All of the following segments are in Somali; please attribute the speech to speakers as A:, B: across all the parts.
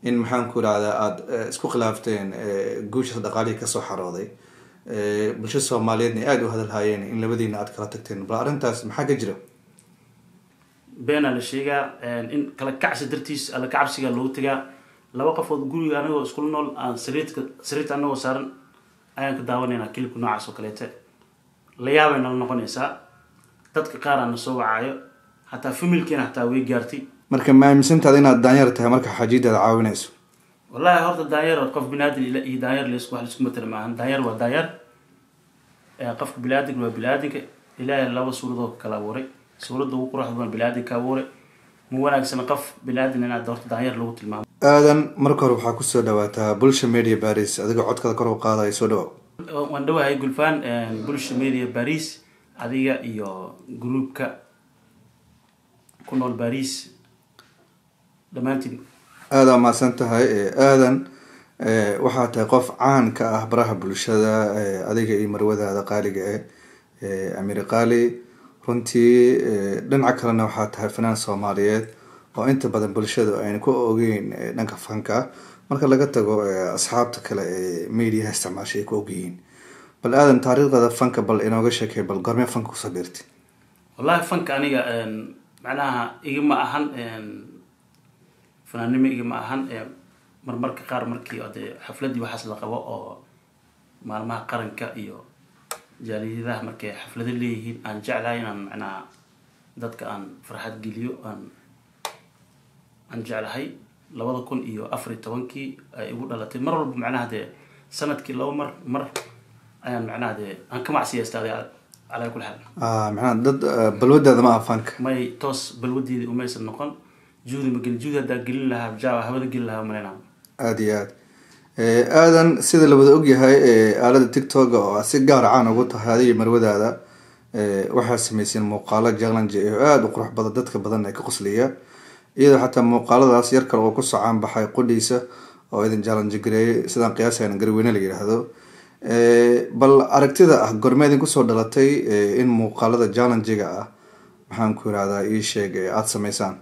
A: in maxaan ku irahdaa aada isku khilaafteen guushaas dhaqaalihii kasoo xarooday bulshada soomaaliyeedna ay aada u hadalhaayeen in labadiina aada kala tagteen bal arrintaas maxaa ka jira
B: beenaa la sheegaa in kala kacsi dartiis alla kacabsiga loogu tagaa laba qofood guriga anagoo iskula nool aan sariirka sariirta anagoo saaran ayaan ka daawanaynaa kilibka noocaas oo kaleete la yaabay nala noqonaysaa dadka qaar aan na soo wacaayo hataa familkiina hataa way gaartay
A: marka ma aaminsantaada inaad daanyar tahay marka xajiidaada caawinayso
B: wallahi horta daanyar qof binaadin iyo daanyar ls wax laisku matala maahan daanyar waa daanyar qofka biniaadinka waa biniaadinka ilaahay laba suuradoo kala abuuray suuradda ugu quruxda badan biniaadinka abuuray ma wanaagsana qof biniaadin inaad horta daanyar lagu tilmaamo
A: aadan marka hore waxaa kusoo dhawaataa bulsha media baris adigoo codkada kor u qaadaya soo dhawo
B: waan dhawahay gulfaan bulsha media baris adiga iyo gruubka ku nool baris dhammaantiin
A: aada mahadsan tahay aadan waxaa tahay qof caan ka ah baraha bulshada adiga iyo marwadaada qaaliga eh amiri qaali runtii dhinaca kalena waxaa tahay fanaan soomaaliyeed oo inta badan bulshadu ayna ku ogeyn dhanka fanka marka laga tago asxaabta kale ee mediaha isticmaashay ay ku ogyihiin bal aadan taariikhdaada fanka bal inooga sheekay bal gormee fanka kusoo biirtay
B: wallahi fanka aniga macnaha igama ahan fanaannimo igama ahan marmarka qaar markii dee xafladii waxaas la qabo oo maalmaha qaranka iyo jaaliyadaha markay xaflado leeyihiin aan jeclahay inaan macnaha dadka aan farxad geliyo aan aan jeclahay labada kun iyo afar iyo tobankii ay igu dhalatay mar walba macnaha dee sanadkii laba mar mar ayaan macnaha dee aan ka macsiyaystaday calaa kuli xaal
A: macnaha dad balwadaada ma aha fanka
B: may toos balwadeedii umaysan noqon juhdi ma gelin juhdi haddaa gelin lahaa jaaba hawada gelin lahaa malena
A: aada iyo aad aadan sida la wada ogyahay aalada tictoga oo aad si gaar caan ugu tahay adiga marwadaada waxaad sameyseen muuqaalo jallange oo aada u qurux badan dadka badan ee ka qosliya iyadoo xataa muuqaaladaas yar kale oo ku socaan baxay qudhiisa oo idin jallange gareeyay sidaan qiyaasayna garweyne la yidhaahdo bal aragtida ah gorme idin kusoo dhalatay in muuqaalada jallangiga ah maxaan ku irahdaa ii sheeg aada sameysaan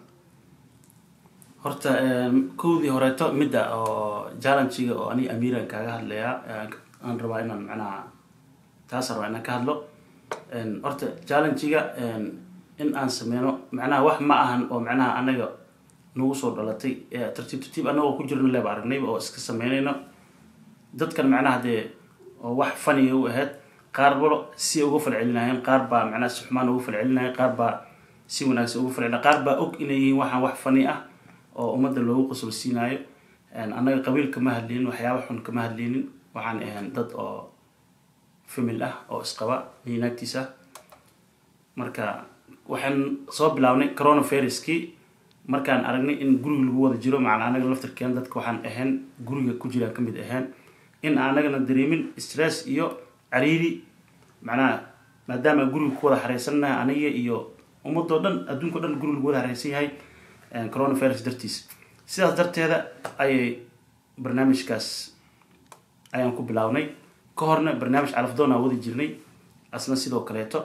B: horta kowdii horeeto midda oo jallangiga oo aniga amiiran kaaga hadlayaa aan rabaa inaan macnaha taasaan rabaa inaan ka hadlo horta jallangiga in aan sameyno macnaha wax ma ahan oo macnaha anaga nagu soo dhalatay tartiib tartiib anagoo ku jirno leeba aragnayba oo iska sameynayno dadkan macnaha dee oo wax faniga u ahayd qaar balo si uga falcelinayeen qaar baa macnaha si xumaan uga falcelinaya qaar baa si wanaagsan uga falcelina qaar baa og inay yihiin waxaan wax fani ah oo ummadda loogu qosol siinaayo annaga qabiil kama hadleynin waxyaaba xun kama hadleynin waxaan ahayn dad oo famil ah oo isqaba iyo naagtiis ah marka waxaan soo bilaabnay coronaviruskii markaan aragnay in guriga lagu wada jiro macnaa anaga laftarkeen dadka waxaan ahayn guriga ku jiraan kamid ahayn in aanagana dareemin stress iyo cariiri macnaha maadaama guriga ku wada xareysannahay aniga iyo ummadoo dhan adduunka o dhan guriga lagu wada xareysan yahay coronavirus dartiis sidaas darteeda ayay barnaamijkaas ayaan ku bilaabnay ka horna barnaamij calafdoon aan wadi jirnay asna sidoo kaleeto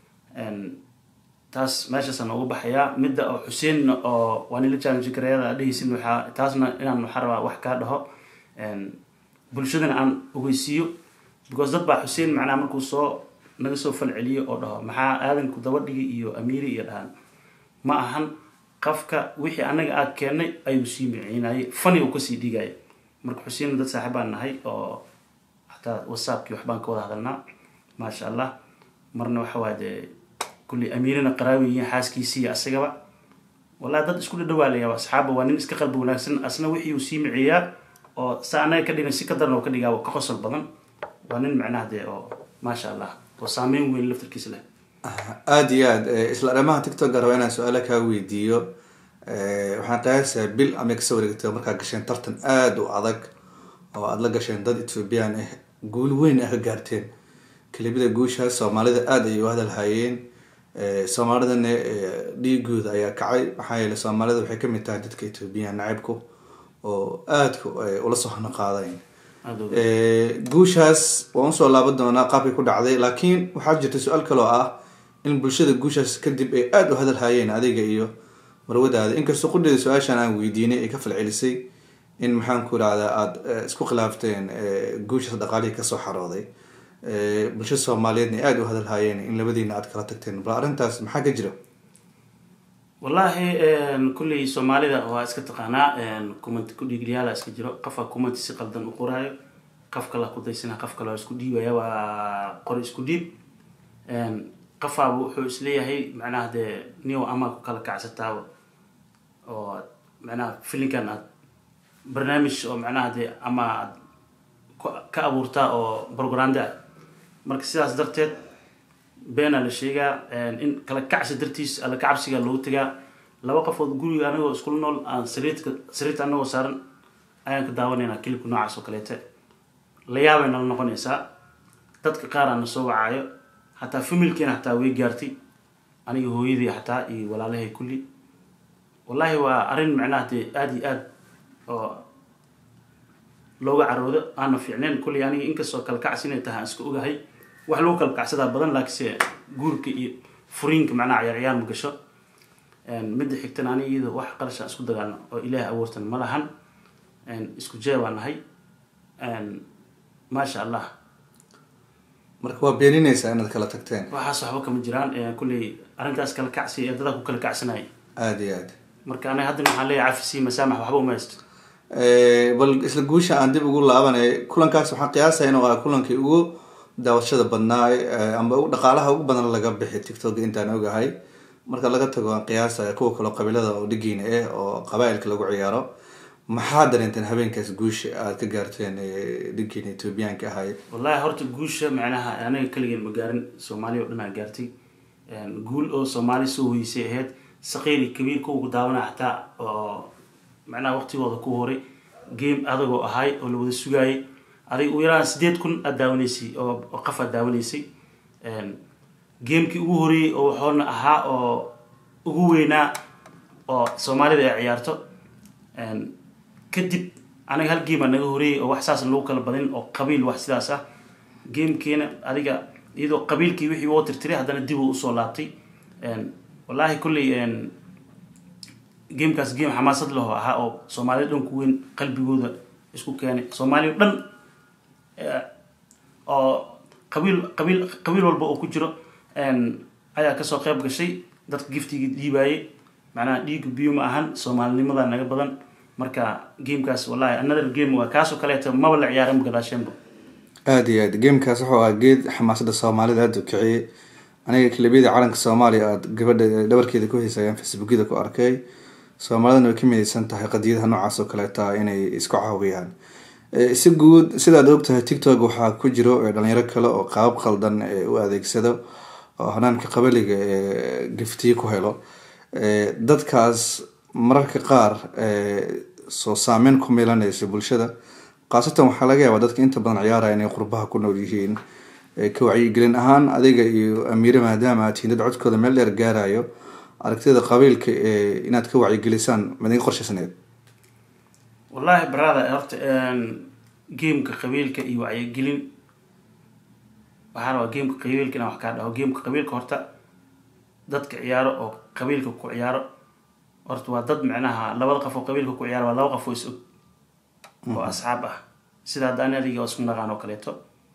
B: taas meeshaasaan uga baxayaa midda oo xuseen oo waa nila challenge gareeyada dhehaysin waxaa taasna inaan waxaa rabaa wax kaa dhaho bulshadana aan ogeysiiyo because dad baa xuseen macnaha markuu soo naga soo falceliyo oo dhaho maxaa aadanku dabadhigi iyo amiiri iyo dhahaan ma ahan qofka wixii anaga aad keennay ayuu sii miciinayay fani uu kasii dhigaya marka xuseen dad saaxiib baan nahay oo xataa whatsappkii waxbaan ka wada hadalnaa maasha allah marna waxa waay dee kulli amiirina qaraawi yihiin xaaskiisii iyo asagaba wallahi dad isku dhadhawaalaya asxaabba waa nin iska qalbi wanaagsan asna wixii uu sii miciyaa oo sa anaga ka dhigan si ka daran oo ka dhigaa ka qosol badan waa nin macnaha dee oo maasha allah oo saameyn weyn laftarkiisa leh
A: aada iyo aad isla dhamaha tictoka raba inaan su-aala kaa weydiiyo waxaan qiyaasaa bil ama kasoo wareegtay markaa gasheen tartan aada u adag oo aada la gasheen dad ethoobiyan ah guul weyn ah ka gaarteen kelibada guushaas soomaalida aada ayay u hadalhayeen soomaalidana dhiigooda ayaa kacay maxaa yeele soomaalida waxay kamid tahay dadka ethoobiyan nacibku oo aadka ula soo hano qaadayn guushaas waan usoo laaban doonaa qaabkay ku dhacday laakiin waxaa jirta su-aal kaloo ah in bulshada guushaas kadib ay aada u hadalhayeen adiga iyo marwadaada inkastoo qudheeda su-aashaan aan weydiinay ay ka falcelisay in maxaan ku irahdaa aada isku khilaafteen guushaas dhaqaalihii kasoo xarooday bulshada soomaaliyeedna aada u hadalhaayeen in labadiina aada kala tagteen bal arrintaas maxaa ka jira
B: wallaahi kulley soomaalida waa iska taqaanaa kumanti kudhiiglayaala iska jiro qofka kumanti si qaldan u qoraayo qof kala kudaysana qof kale waa isku dhiibaya waa qori isku dhiib qofaaba wuxuu isleeyahay macnaha dee niw ama ku kala kacsataa oo macnaha filinkan aad barnaamij oo macnaha dee ama aad ka abuurtaa oo brogrande ah marka sidaas darteed beenaa la sheegaa in kala kacsi dartiis alla kacabsiga loogu tagaa laba qofood guriga anagoo iskula nool aan sariirka sariirta anagoo saaran ayaan ka daawanaynaa kilibka noocaas oo kaleete la yaabay nala noqonaysaa dadka qaar aan na soo wacaayo xataa familkiina xataa way gaartay aniga hooyadii xataa iyo walaalahay kulli wallaahi waa arrin macnaha dee aada iyo aada oo looga caroodo aana fiicneen kulley aniga inkastoo kala kacsi inay tahay aan iska ogahay wax lagu kala kacsadaa badan laakiinse guurka iyo furiinka macnaha ciyaar ciyaar ma gasho midda xigtana aniga iyada wax qarashaan isku dagaalno oo ilaahay abuurtan ma lahan isku jee baa nahay maasha allah
A: marka waa beeninaysaa inaad kala tagteen
B: waxaas waxba kama jiraan kulley arrintaas kala kacsi ee dadaa ku kala kacsanaya
A: aada iyo aad
B: marka aniga haddana waxaan leeyahay cafisi masaamax waxba uma haysto
A: bal isla guusha aan dib ugu laabanay kulankaas waxaan qiyaasaya inuu ah kulankii ugu daawashada badnaay amba dhaqaalaha ugu badan laga bixi tictok intaan ogahay marka laga tago aan qiyaasaya kuwa kaleo qabiilada oo dhigiina ah oo qabaa-ilka lagu ciyaaro maxaa dareenteen habeenkaas guusha aada ka gaarteen dhigiina ethoobiyaanka ahay
B: wallahi horta guusha macnaha anaga keligeen ma gaarin soomaaliya o dhan aa gaartay guul oo soomaali soo hoysay ahayd saqiiri kabiir kuwa daawanaa xataa oo macnaha waqtigooda ku horay game adagoo ahay oo la wada sugaayay adig u yaraan sideed kun aad daawanaysay oo qof aad daawanaysay gamekii ugu horeeyey oo waxoona ahaa oo ugu weynaa oo soomaalida ay ciyaarto kadib aniga hal game aa naga horeeyey oo wax saas lagu kala badin oo qabiil wax sidaas ah gamekiina adiga iyadoo qabiilkii wixii woo tirtiray haddana dib uu usoo laabtay wallaahi kulley gamekaas game xamaasad leho ahaa oo soomaalida dhan ku weyn qalbigooda isku keenay soomaaliya o dhan oo qabiil qabiil qabiil walba oo ku jiro ayaa kasoo qeyb gashay dadka giftigii dhiibaayay macnaha dhiiga biyo ma ahan soomaalinimada naga badan marka gamekaas wallahi another game waa kaasoo kaleeta maba la ciyaaran gadaasheenba
A: aada iyo aad gamekaas wuxuu ahaa geed xamaasada soomaalida aada u kiciyey aniga kilabiyada calanka soomaaliya aada gabadha dhabarkeeda ku heysayaan facebookyada ku arkay soomaalidana way ka midaysan tahay qadiyadaha noocaas oo kaleeta inay isku caawiyaan si guud sidaad ogtahay tictok waxaa ku jiro dhalinyaro kale oo qaabab qaldan u adeegsado oo hanaanka qabaliga ee giftiye ku helo dadkaas mararka qaar soo saameyn ku milanaysa bulshada khaasatan waxaa laga yaabaa dadka inta badan ciyaaraya inay qurbaha ku nool yihiin ka wacyigelin ahaan adiga iyo amiire maadaama aad tihiin dad codkooda meel dheer gaarayo aragtida qabiilka inaad ka wacyigelisaan madinga qorshaysneed
B: wallahi barada horta gameka qabiilka iyo wacyigelin waxaa rabaa gameka qabiilka inaan wax kaa dhaho gameka qabiilka horta dadka ciyaaro oo qabiilka ku ciyaaro horta waa dad macnaha labada qof oo qabiilka ku ciyaaro waa laba qof oo is og oo asxaab ah sida hadda ani adiga oo isku naqaan oo kaleeto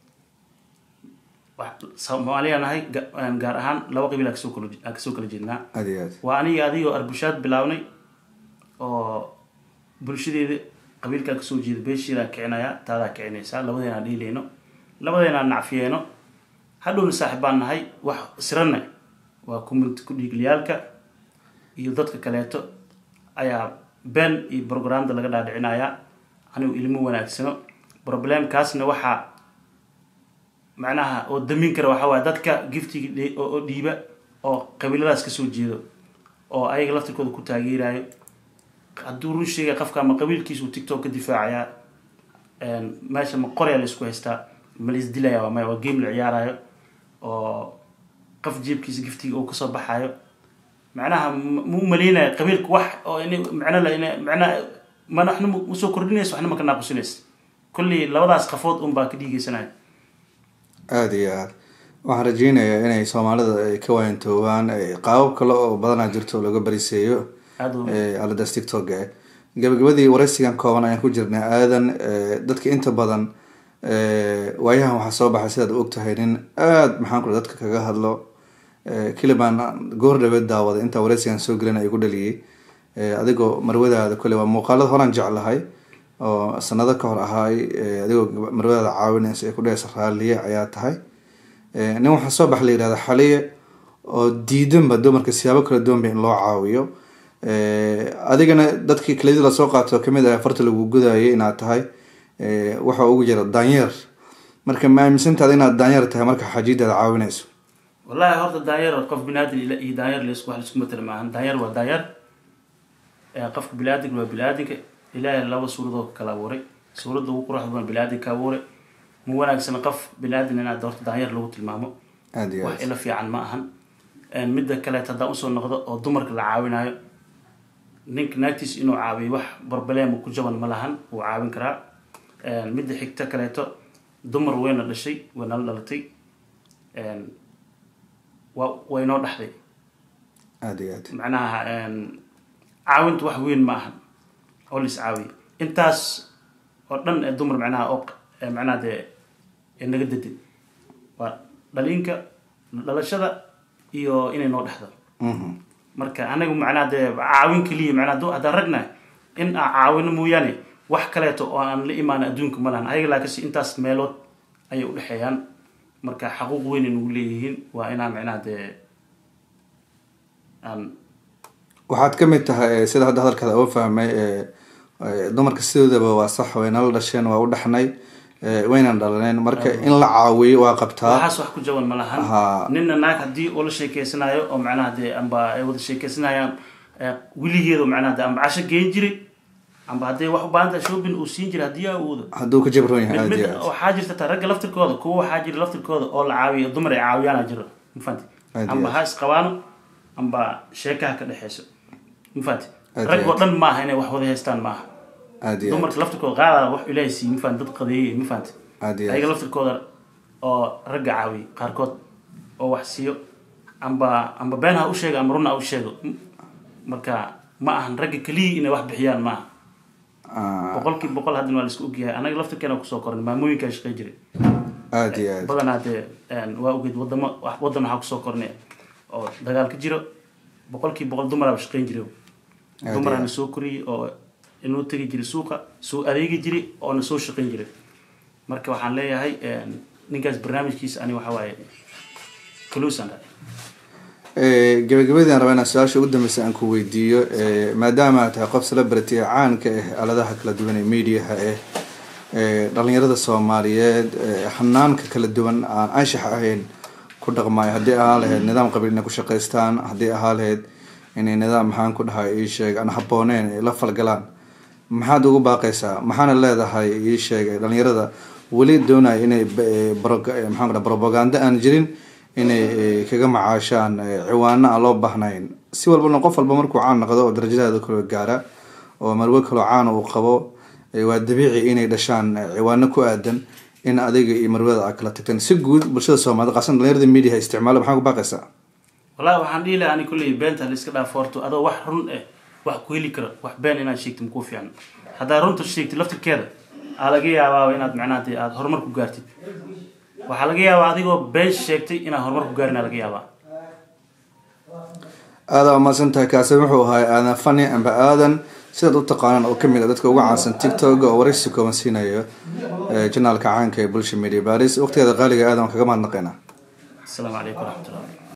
B: soomaaliya nahay gaar ahaan laba qabiil aan kasoo kala aan kasoo kala jeednaa
A: aad iyo aad
B: waa aniga adigoo arbushaad bilaabnay oo bulshadeeda qabiilkaa kasoo jeeda beesheedaa kicinaya taadaa kicinaysaa labadeenaan dhiilayno labadeenaan nacfiyeeno hadhowna saaxib baan nahay wax siranna waa community ku-dhiigliyaalka iyo dadka kaleeto ayaa been iyo programda laga dhaadhicinayaa anigu ilmo wanaagsano problemkaasna waxaa macnaha oo damin kara waxaa waaya dadka giftiga oo dhiiba oo qabiiladaas kasoo jeedo oo ayaga laftirkooda ku taageerayo hadduu run sheegay qofka ama qabiilkiisu tiktok ka difaacayaa meesha ma qoryaa la isku haystaa ma la isdilaya waa maya waa game la ciyaarayo oo qof jeebkiisa giftiga oo kasoo baxayo macnaha ma u maleynaya qabiilka wax oo in macno la macnaha mana waxna usoo kordhinaysa waxna ma ka naaqusinaysa kolley labadaas qafood un baa ka dhiigeysanaya
A: aada iyo aad waxaan rajeynayaa inay soomaalida ay ka waantoobaan qaabab kale oo badanaa jirto oo laga bariseeyo
B: aada u
A: aladaas tictok gabagabadii waraysigan kooban ayaan ku jirnay aadan dadka inta badan waayahan waxaa soo baxay sidaad u ogtahay nin aada maxaan ku dadka kaga hadlo kilibaan goor dhaweed daawaday intaa waraysigan soo gelin ay ku dhaliyey adigoo marwadaada kole waa muuqaalada horaan jeclahay oo sanado ka hor ahaay adigoo marwadaada caawinaysa ee ku dhehaysa raaliye ayaa tahay nin waxaa soo bax la yihahda xaliye oo diidanba dumarka siyaabo kala duwanba in loo caawiyo adigana dadkii keliyadii lasoo qaato kamid ah farta lagu gudayay inaad tahay waxa ugu jira daanyeer marka ma aaminsantaada inaad daanyeer tahay marka xajiidaada caawinayso
B: wallahi horta daanyeer qof biniaadan iyo daanyeer ls wax laisku matala maahan daanyeer waa daanyeer qofka biniaadanka waa biniaadanka ilaahay laba suuradoo kala abuuray suuradda ugu quruxda badan biniaadanka abuuray ma wanaagsan qof biniaadan inaad horta daanyeer lagu tilmaamo
A: aada iyo
B: wax
A: aad
B: ila fiican ma ahan midda kaleet haddaan usoo noqdo oo dumarka la caawinayo ninka naagtiisa inuu caawiyo wax barbaleema ku jaban ma lahan wuu caawin karaa midda xigta kaleeto dumar wayna dhashay way nala dhalatay wa way noo dhaxday
A: aada iyo aad
B: macnaha caawintu wax weyn ma ahan oo lais caawiyo intaas oo dhan ee dumar macnaha oo ee macnaha dee ee naga dadin waa dhaliinka dhalashada iyo inay noo dhexdo
A: Mhm.
B: marka anagu macnaha dee caawin keliya macnaha du- haddaan ragnahay in aan caawino mooyaane wax kaleeto oo aan la imaan adduunka ma lahan ayaga laakiinse intaas meelood ayay udhexeeyaan marka xaquuq weyn ay nagu leeyihiin waa inaan macnaha dee aan
A: waxaad ka mid tahay sida hadda hadalkaada oo fahmay ee, ee, dumarka sidoodaba waa sax way nala dhasheen waa u dhaxnay ee, waynan dhalaneen marka in la caawiyo waa qabtaa
B: waxaas wax ku jaban ma lahan
A: Haa.
B: ninna naag haddii uu la sheekeysanayo oo macnaha dee amba ay wada sheekeysanayaan eh, weligeedu macnaha dee amba casho geen jiray amba hadday wax u baahan tahay shopping uu siin jiray haddii aa awoodo
A: hadduu ka jabroon yahay
B: mid
A: aada
B: mid
A: iyo aad
B: waxaa jirta taa ragga laftirkooda kuwa waxaa jira laftirkooda oo la caawiyo dumar ay caawiyaana jiro mafahanti
A: Aad iyo
B: amba
A: aad.
B: ha isqabaano amba sheekaha ka dhexeyso mafahanti
A: Aad iyo
B: rag oo
A: aad.
B: dhan maaha inay wax wada haystaan maaha
A: aada iyo aad
B: dumarka laftirkooda qaada wax ilaahay siiye mafahanti dad qadeeyey mafahanti
A: aada iyo
B: ayaga
A: aad
B: laftirkooda oo ragga caawiyo qaarkood oo wax siiyo amba amba been ha u sheego amba run ha u sheego M- marka ma ahan ragga keliya inay wax bixiyaan maaha
A: Ah,
B: boqolkiiba boqol haddana waa la isku ogyahay anaga laftirkeena kusoo kornay maamooyinkaa shaqey jiray
A: aada iyo aad
B: badanaa dee waa ogeed wadamo wax- wadan waxaa kusoo kornay oo dagaal ka jiro boqolkiiba boqol dumaraaba shaqeyn jiray
A: Aad
B: dumaraana
A: iyo
B: soo koriyey oo inuu tegi jiray suuqa soo adeegi jiray oona soo shaqeyn jiray marka waxaan leeyahay ninkaas barnaamijkiisa ani waxa waaye closan
A: Ee, gabagabadii aan rabaa inaan su-aasha ugu dambeysa aan ku weydiiyo ee, maadaama aad tahay qof celebrity ee caanka ah aaladaha kala duwan ee mediaha ah ee dhalinyarada soomaaliyeed ee xanaanka kala duwan aan anshax ahayn ku dhaqmaayo haddii ahaa lahayd nidaam qabiil inay ku shaqaystaan haddii ahaa lahayd inay nidaam maxaan ku dhahay ii sheeg aan habbooneen ay la falgalaan maxaad ugu baaqaysaa maxaana leedahay ii sheeg dhalinyarada weli doonaya inay b- ee, brog- ee, maxaan ku dhahay propaganda aan jirin inay ee, kaga macaashaan ee, ciwaano aan loo baahnayn si walbana qof walba markuu caan noqdo oo darajadaada kale gaara oo marwe kaloo caana uu qabo ee, waa dabiici inay dhashaan ee, ciwaano ku aadan in adiga iyo marwada aad kala tagteen si guud bulshada soomaaliyed qasan dhalinyarada media isticmaala maxaa ku baaqaysaa
B: wallahi waxaan dhihi lahaa ani kulley beenta la iska dhaafo horto adoo wax run eh wax ku heli karo wax been inaad sheegtid makuu fiican haddaad runta sheegtid laftirkeeda aa laga yaabaaba inaad macnaha dee aada horumar ku gaartid waxaa laga yaabaa adigoo been sheegtay inaad horumar ku gaarin aa laga yaabaa
A: aada umaasan tahay kaasi wuxuu ahaa aadan fani amba aadan sidaad u taqaanaan oo kamid a dadka ugu caansan tiktok oo waraysi kooban siinayo ee, janaalka caanka ee bulsha media baris waqtigeeda qaaliga aadan waan kaga mahadnaqaynaa
B: asalaamu calaykum waraxmatullah